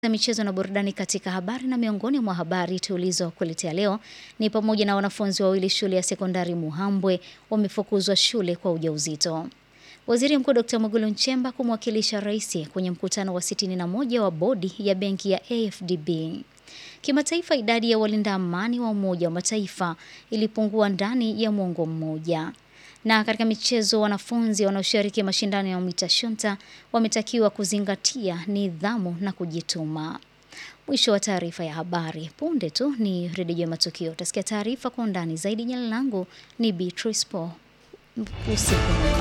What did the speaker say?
za michezo na burudani katika habari na miongoni mwa habari tulizokuletea leo ni pamoja na wanafunzi wawili shule ya sekondari Muhambwe wamefukuzwa shule kwa ujauzito. Waziri Mkuu Dr. Mwigulu Nchemba kumwakilisha rais kwenye mkutano wa 61 wa bodi ya benki ya AFDB. Kimataifa, idadi ya walinda amani wa Umoja wa Mataifa ilipungua ndani ya mwongo mmoja. Na katika michezo, wanafunzi wanaoshiriki mashindano ya mita shunta wametakiwa kuzingatia nidhamu na kujituma. Mwisho wa taarifa ya habari. Punde tu ni redio ya matukio. Utasikia taarifa kwa undani zaidi. Jina langu ni Beatrice Paul. Usiku mwema.